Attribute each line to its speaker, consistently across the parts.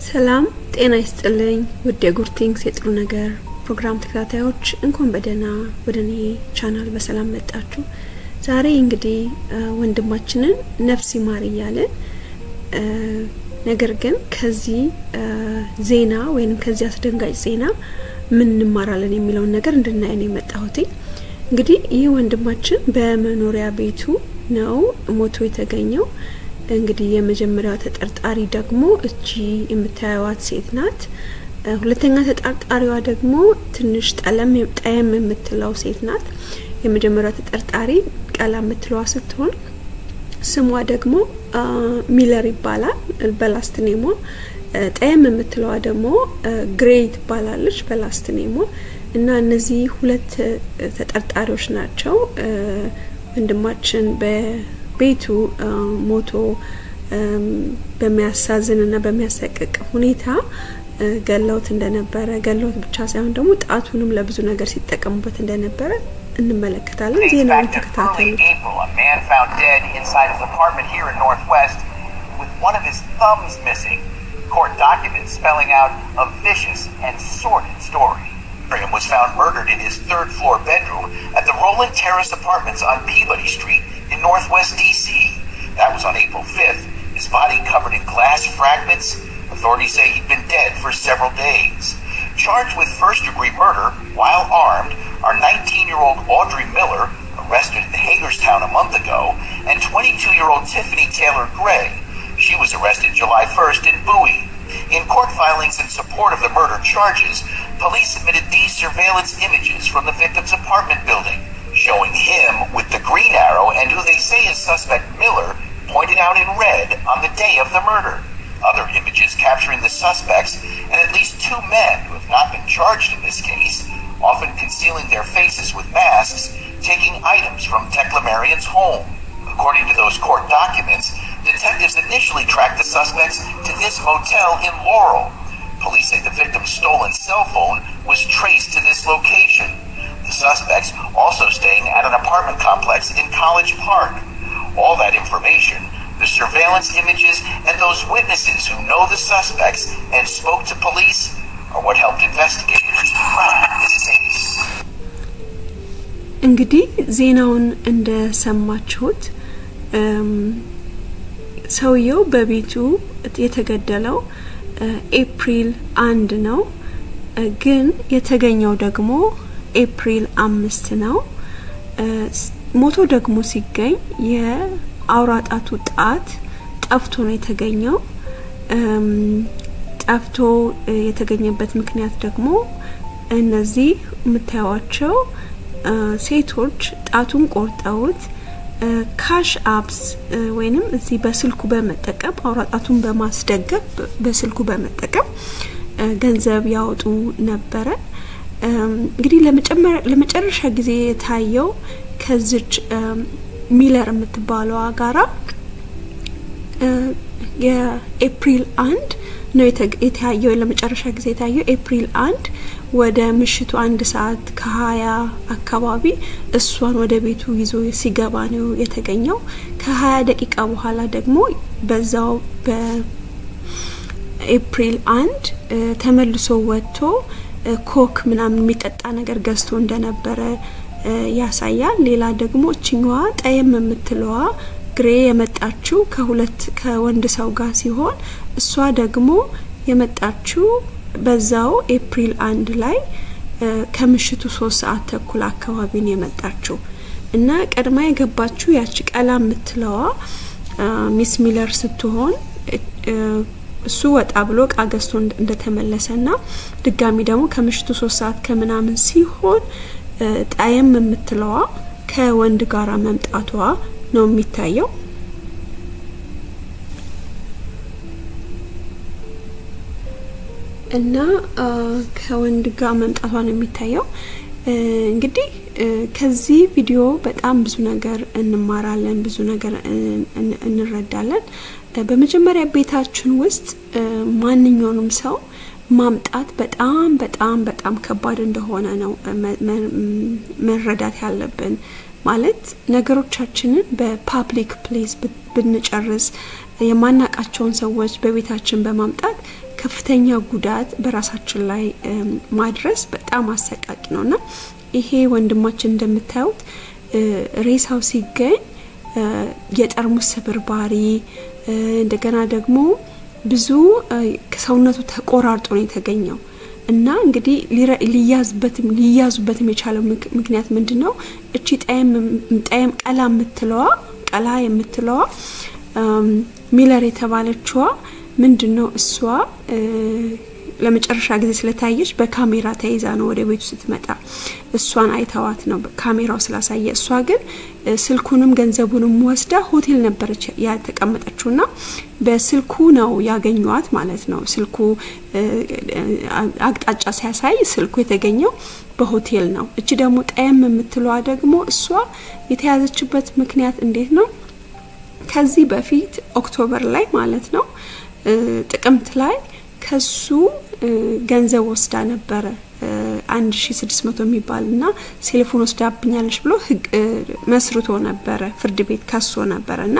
Speaker 1: ሰላም ጤና ይስጥልኝ ውድ የጉርቲንግስ የጥሩ ነገር ፕሮግራም ተከታታዮች እንኳን በደህና ወደ እኔ ቻናል በሰላም መጣችሁ። ዛሬ እንግዲህ ወንድማችንን ነፍስ ይማር እያለን ነገር ግን ከዚህ ዜና ወይም ከዚህ አስደንጋጭ ዜና ምን እንማራለን የሚለውን ነገር እንድናይ ነው የመጣሁት። እንግዲህ ይህ ወንድማችን በመኖሪያ ቤቱ ነው ሞቶ የተገኘው። እንግዲህ የመጀመሪያዋ ተጠርጣሪ ደግሞ እቺ የምታየዋት ሴት ናት። ሁለተኛ ተጠርጣሪዋ ደግሞ ትንሽ ጠለም ጠየም የምትለው ሴት ናት። የመጀመሪያዋ ተጠርጣሪ ቀላ የምትለዋ ስትሆን ስሟ ደግሞ ሚለር ይባላል በላስት ኔሟ። ጠየም የምትለዋ ደግሞ ግሬ ትባላለች በላስት ኔሟ። እና እነዚህ ሁለት ተጠርጣሪዎች ናቸው ወንድማችን በቤቱ ሞቶ በሚያሳዝን እና በሚያሰቅቅ ሁኔታ ገለውት እንደነበረ ገለውት ብቻ ሳይሆን ደግሞ ጣቱንም ለብዙ ነገር ሲጠቀሙበት እንደነበረ እንመለከታለን። ዜናውን ተከታተሉ።
Speaker 2: Court documents spelling out a vicious and sordid story. Graham was found murdered in his third floor bedroom at the Roland Terrace Apartments on Peabody Street in Northwest DC. That was on April 5th. His body covered in glass fragments. Authorities say he'd been dead for several days. Charged with first degree murder while armed are 19 year old Audrey Miller, arrested in Hagerstown a month ago, and 22 year old Tiffany Taylor Gray. She was arrested July 1st in Bowie. In court filings in support of the murder charges, police submitted these surveillance images from the victim's apartment building, showing him with the green arrow and who they say is suspect Miller pointed out in red on the day of the murder. Other images capturing the suspects and at least two men who have not been charged in this case, often concealing their faces with masks, taking items from Tekla Marion's home. According to those court documents, detectives initially tracked the suspects to this motel in Laurel. Police say the victim's stolen cell phone was traced to this location. The suspects also staying at an apartment complex in College Park. All that information, the surveillance images, and those witnesses who know the suspects and spoke to police are what helped investigators crack this case.
Speaker 1: እንግዲህ ዜናውን እንደሰማችሁት ሰውየው በቤቱ የተገደለው ኤፕሪል አንድ ነው፣ ግን የተገኘው ደግሞ ኤፕሪል አምስት ነው። ሞቶ ደግሞ ሲገኝ የአውራጣቱ ጣት ጠፍቶ ነው የተገኘው። ጠፍቶ የተገኘበት ምክንያት ደግሞ እነዚህ የምታዩዋቸው ሴቶች ጣቱን ቆርጠውት ካሽ አፕስ ወይንም እዚህ በስልኩ በመጠቀም አውራጣቱን በማስደገፍ በስልኩ በመጠቀም ገንዘብ ያወጡ ነበረ። እንግዲህ ለመጨረሻ ጊዜ የታየው ከዚች ሚለር የምትባለዋ ጋራ የኤፕሪል አንድ ነው የተያየው። ለመጨረሻ ጊዜ የታየው ኤፕሪል አንድ ወደ ምሽቱ አንድ ሰዓት ከሀያ አካባቢ እሷን ወደ ቤቱ ይዞ ሲገባ ነው የተገኘው። ከሀያ ደቂቃ በኋላ ደግሞ በዛው በኤፕሪል አንድ ተመልሶ ወጥቶ ኮክ ምናምን የሚጠጣ ነገር ገዝቶ እንደነበረ ያሳያል። ሌላ ደግሞ እችኛዋ ጠየም የምትለዋ ግሬ የመጣችው ከሁለት ከወንድ ሰው ጋር ሲሆን እሷ ደግሞ የመጣችው በዛው ኤፕሪል አንድ ላይ ከምሽቱ ሶስት ሰዓት ተኩል አካባቢ ነው የመጣችው እና ቀድማ የገባችው ያቺ ቀላ የምትለዋ ሚስ ሚለር ስትሆን እሱ ወጣ ብሎ እቃ ገዝቶ እንደተመለሰ ና ድጋሚ ደግሞ ከምሽቱ ሶስት ሰዓት ከምናምን ሲሆን ጣየም የምትለዋ ከወንድ ጋራ መምጣቷ ነው የሚታየው። እና ከወንድ ጋር መምጣቷ ነው የሚታየው። እንግዲህ ከዚህ ቪዲዮ በጣም ብዙ ነገር እንማራለን፣ ብዙ ነገር እንረዳለን። በመጀመሪያ ቤታችን ውስጥ ማንኛውንም ሰው ማምጣት በጣም በጣም በጣም ከባድ እንደሆነ ነው መረዳት ያለብን። ማለት ነገሮቻችንን በፓብሊክ ፕሌስ ብንጨርስ የማናቃቸውን ሰዎች በቤታችን በማምጣት ከፍተኛ ጉዳት በራሳችን ላይ ማድረስ በጣም አሰቃቂ ነው እና ይሄ ወንድማችን እንደምታዩት ሬሳው ሲገኝ የጠርሙስ ስብርባሪ እንደገና ደግሞ ብዙ ሰውነቱ ተቆራርጦ ነው የተገኘው እና እንግዲህ ሊያዝበትም ሊያዙበትም የቻለው ምክንያት ምንድን ነው? እቺ ጠየም ቀላ የምትለዋ ቀላ የምትለዋ ሚለር የተባለችዋ ምንድን ነው እሷ ለመጨረሻ ጊዜ ስለታየች በካሜራ ተይዛ ነው ወደ ቤቱ ስትመጣ እሷን አይተዋት ነው ካሜራው ስላሳየ። እሷ ግን ስልኩንም ገንዘቡንም ወስዳ ሆቴል ነበረች ያተቀመጠችው ና በስልኩ ነው ያገኟት ማለት ነው። ስልኩ አቅጣጫ ሲያሳይ ስልኩ የተገኘው በሆቴል ነው። እቺ ደግሞ ጠየም የምትለዋ ደግሞ እሷ የተያዘችበት ምክንያት እንዴት ነው? ከዚህ በፊት ኦክቶበር ላይ ማለት ነው ጥቅምት ላይ ከሱ ገንዘብ ወስዳ ነበረ አንድ ሺ ስድስት መቶ የሚባል እና ቴሌፎን ወስዳብኛለች ብሎ ህግ መስርቶ ነበረ ፍርድ ቤት ከሶ ነበረ እና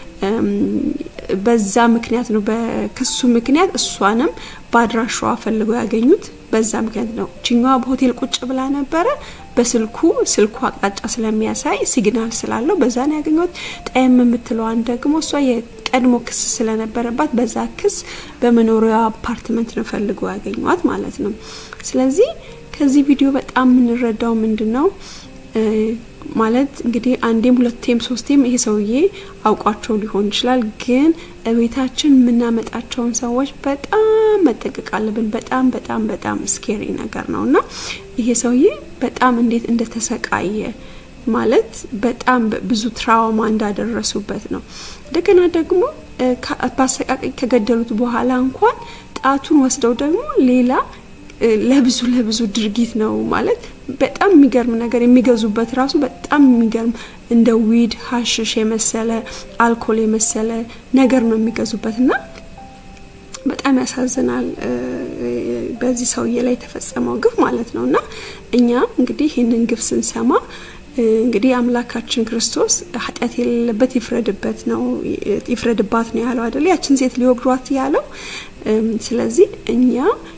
Speaker 1: በዛ ምክንያት ነው በክሱ ምክንያት እሷንም በአድራሻዋ ፈልገው ያገኙት በዛ ምክንያት ነው። ችኛዋ በሆቴል ቁጭ ብላ ነበረ። በስልኩ ስልኩ አቅጣጫ ስለሚያሳይ ሲግናል ስላለው በዛ ነው ያገኙት። ጠየም የምትለዋን ደግሞ እሷ የቀድሞ ክስ ስለነበረባት በዛ ክስ በመኖሪያ አፓርትመንት ነው ፈልገው ያገኟት ማለት ነው። ስለዚህ ከዚህ ቪዲዮ በጣም የምንረዳው ምንድን ነው ማለት እንግዲህ አንዴም ሁለቴም ሶስቴም ይሄ ሰውዬ አውቋቸው ሊሆን ይችላል። ግን እቤታችን የምናመጣቸውን ሰዎች በጣም መጠንቀቅ አለብን። በጣም በጣም በጣም ስኬሪ ነገር ነው እና ይሄ ሰውዬ በጣም እንዴት እንደተሰቃየ ማለት በጣም ብዙ ትራውማ እንዳደረሱበት ነው። እንደገና ደግሞ በአሰቃቂ ከገደሉት በኋላ እንኳን ጣቱን ወስደው ደግሞ ሌላ ለብዙ ለብዙ ድርጊት ነው ማለት በጣም የሚገርም ነገር የሚገዙበት ራሱ በጣም የሚገርም እንደ ዊድ ሀሽሽ የመሰለ አልኮል የመሰለ ነገር ነው የሚገዙበት እና በጣም ያሳዝናል። በዚህ ሰውዬ ላይ የተፈጸመው ግፍ ማለት ነው እና እኛ እንግዲህ ይህንን ግፍ ስንሰማ እንግዲህ አምላካችን ክርስቶስ ኃጢአት የሌለበት ይፍረድበት ነው ይፍረድባት ነው ያለው አይደለ? ያችን ሴት ሊወግሯት ያለው። ስለዚህ እኛ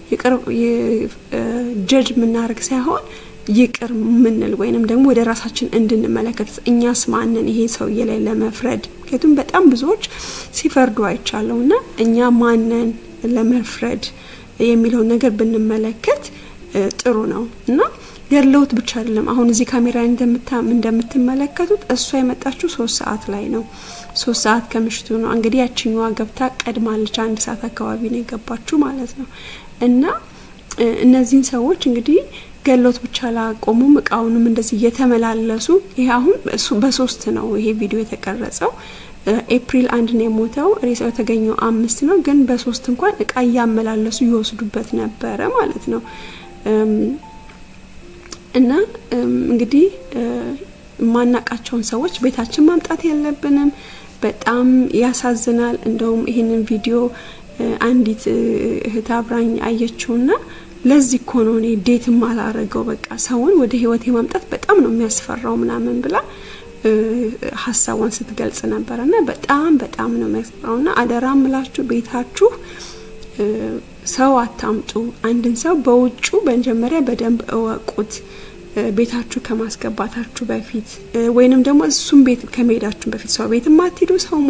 Speaker 1: ጀጅ የምናደርግ ሳይሆን ይቅር ምንል ወይንም ደግሞ ወደ ራሳችን እንድንመለከት እኛስ ማንን ይሄ ሰውዬ ላይ ለመፍረድ ምክንያቱም በጣም ብዙዎች ሲፈርዱ አይቻለሁ እና እኛ ማንን ለመፍረድ የሚለውን ነገር ብንመለከት ጥሩ ነው እና ገድለውት ብቻ አይደለም። አሁን እዚህ ካሜራ እንደምትመለከቱት እሷ የመጣችው ሶስት ሰዓት ላይ ነው። ሶስት ሰዓት ከምሽቱ ነው እንግዲህ ያችኛዋ ገብታ ቀድማለች። አንድ ሰዓት አካባቢ ነው የገባችው ማለት ነው እና እነዚህን ሰዎች እንግዲህ ገሎት ብቻ ላቆሙም እቃውንም እንደዚህ እየተመላለሱ ይሄ አሁን በሶስት ነው ይሄ ቪዲዮ የተቀረጸው። ኤፕሪል አንድ ነው የሞተው። ሬሳው የተገኘው አምስት ነው፣ ግን በሶስት እንኳን እቃ እያመላለሱ ይወስዱበት ነበረ ማለት ነው። እና እንግዲህ የማናቃቸውን ሰዎች ቤታችን ማምጣት የለብንም። በጣም ያሳዝናል። እንደውም ይህንን ቪዲዮ አንዲት እህት አብራኝ አየችውና ለዚህ እኮ ነው እኔ ዴትም አላረገው በቃ ሰውን ወደ ህይወት የማምጣት በጣም ነው የሚያስፈራው ምናምን ብላ ሀሳቧን ስትገልጽ ነበረ እና በጣም በጣም ነው የሚያስፈራው እና አደራ ምላችሁ ቤታችሁ ሰው አታምጡ። አንድን ሰው በውጩ በመጀመሪያ በደንብ እወቁት ቤታችሁ ከማስገባታችሁ በፊት ወይንም ደግሞ እሱም ቤት ከመሄዳችሁ በፊት ሰው ቤት ማትሄዱ ሰውም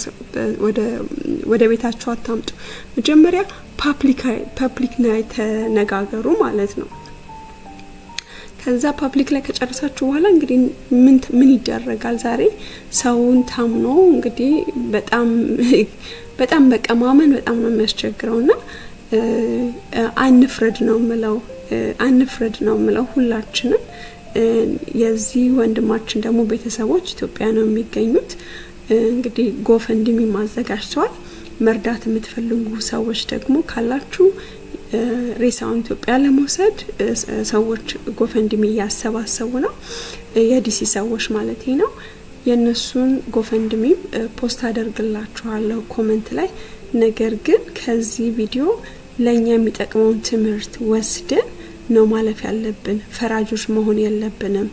Speaker 1: ወደ ቤታችሁ አታምጡ። መጀመሪያ ፓብሊክ ላይ ተነጋገሩ ማለት ነው። ከዛ ፓብሊክ ላይ ከጨረሳችሁ በኋላ እንግዲህ ምን ምን ይደረጋል? ዛሬ ሰውን ታምኖ እንግዲህ በጣም በጣም በቃ ማመን በጣም ነው የሚያስቸግረው እና አንፍረድ ነው ምለው አንፍረድ ነው ምለው ሁላችንም። የዚህ ወንድማችን ደግሞ ቤተሰቦች ኢትዮጵያ ነው የሚገኙት። እንግዲህ ጎፈንድሚ አዘጋጅተዋል። መርዳት የምትፈልጉ ሰዎች ደግሞ ካላችሁ ሬሳውን ኢትዮጵያ ለመውሰድ ሰዎች ጎፈንድሚ እያሰባሰቡ ነው። የዲሲ ሰዎች ማለት ነው። የእነሱን ጎፈንድሚ ፖስት አደርግላችኋለሁ ኮመንት ላይ። ነገር ግን ከዚህ ቪዲዮ ለእኛ የሚጠቅመውን ትምህርት ወስደን ነው ማለፍ ያለብን። ፈራጆች መሆን የለብንም።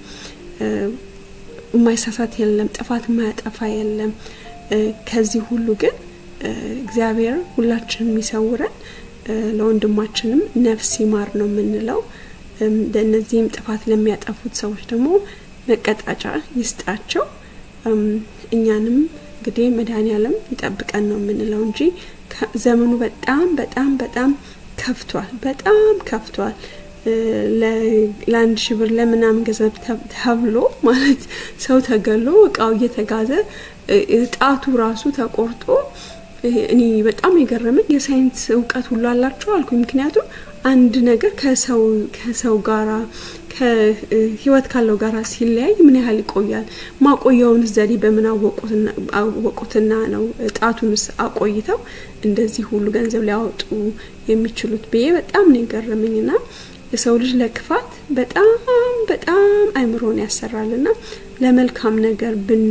Speaker 1: የማይሳሳት የለም፣ ጥፋት የማያጠፋ የለም። ከዚህ ሁሉ ግን እግዚአብሔር ሁላችን የሚሰውረን ለወንድማችንም ነፍስ ይማር ነው የምንለው። ለእነዚህም ጥፋት ለሚያጠፉት ሰዎች ደግሞ መቀጣጫ ይስጣቸው። እኛንም እንግዲህ መድኃኔዓለም ይጠብቀን ነው የምንለው እንጂ ዘመኑ በጣም በጣም በጣም ከፍቷል። በጣም ከፍቷል። ለአንድ ሺህ ብር ለምናምን ገንዘብ ተብሎ ማለት ሰው ተገሎ እቃው እየተጋዘ ጣቱ ራሱ ተቆርጦ እኔ በጣም የገረመኝ የሳይንስ እውቀት ሁሉ አላቸው አልኩኝ። ምክንያቱም አንድ ነገር ከሰው ከሰው ጋራ ከህይወት ካለው ጋራ ሲለያይ ምን ያህል ይቆያል? ማቆያውን ዘዴ በምን አወቁትና ነው ጣቱንስ አቆይተው እንደዚህ ሁሉ ገንዘብ ሊያወጡ የሚችሉት ብዬ በጣም ነው የገረመኝና የሰው ልጅ ለክፋት በጣም በጣም አይምሮን ያሰራልና ለመልካም ነገር ብን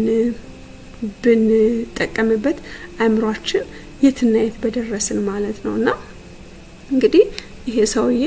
Speaker 1: ብንጠቀምበት አይምሯችን የትና የት በደረስን ማለት ነው እና እንግዲህ ይሄ ሰውዬ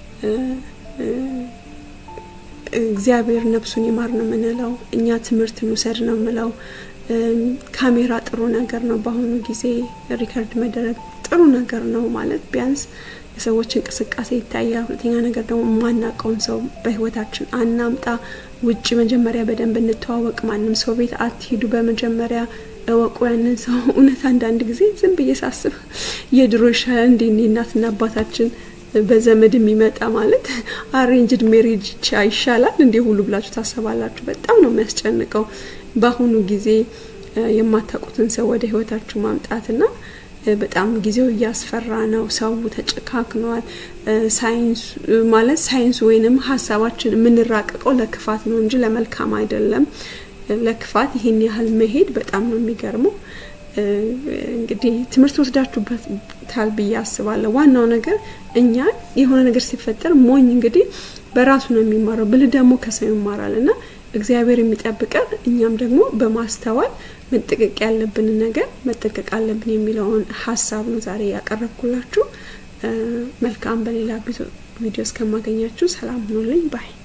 Speaker 1: እግዚአብሔር ነፍሱን ይማር ነው የምንለው። እኛ ትምህርት እንውሰድ ነው የምለው። ካሜራ ጥሩ ነገር ነው። በአሁኑ ጊዜ ሪከርድ መደረግ ጥሩ ነገር ነው ማለት ቢያንስ የሰዎች እንቅስቃሴ ይታያል። ሁለተኛ ነገር ደግሞ የማናውቀውን ሰው በህይወታችን አናምጣ። ውጭ መጀመሪያ በደንብ እንተዋወቅ። ማንም ሰው ቤት አትሂዱ። በመጀመሪያ እወቁ ያንን ሰው። እውነት አንዳንድ ጊዜ ዝም ብዬ ሳስብ የድሮ ይሻላል እንዴ እናትና አባታችን በዘመድ የሚመጣ ማለት አሬንጅድ ሜሪጅ ይሻላል እንዴ ሁሉ ብላችሁ ታሰባላችሁ። በጣም ነው የሚያስጨንቀው። በአሁኑ ጊዜ የማታውቁትን ሰው ወደ ህይወታችሁ ማምጣትና በጣም ጊዜው እያስፈራ ነው። ሰው ተጨካክኗል። ሳይንስ ማለት ሳይንስ ወይንም ሀሳባችን የምንራቀቀው ለክፋት ነው እንጂ ለመልካም አይደለም። ለክፋት ይህን ያህል መሄድ በጣም ነው የሚገርመው። እንግዲህ ትምህርት ወስዳችሁበታል ብዬ አስባለሁ። ዋናው ነገር እኛ የሆነ ነገር ሲፈጠር ሞኝ እንግዲህ በራሱ ነው የሚማረው፣ ብልህ ደግሞ ከሰው ይማራል እና እግዚአብሔር የሚጠብቀን እኛም ደግሞ በማስተዋል መጠቀቅ ያለብንን ነገር መጠቀቅ አለብን የሚለውን ሀሳብ ነው ዛሬ ያቀረብኩላችሁ። መልካም። በሌላ ቪዲዮ እስከማገኛችሁ ሰላም ሁኑልኝ ባይ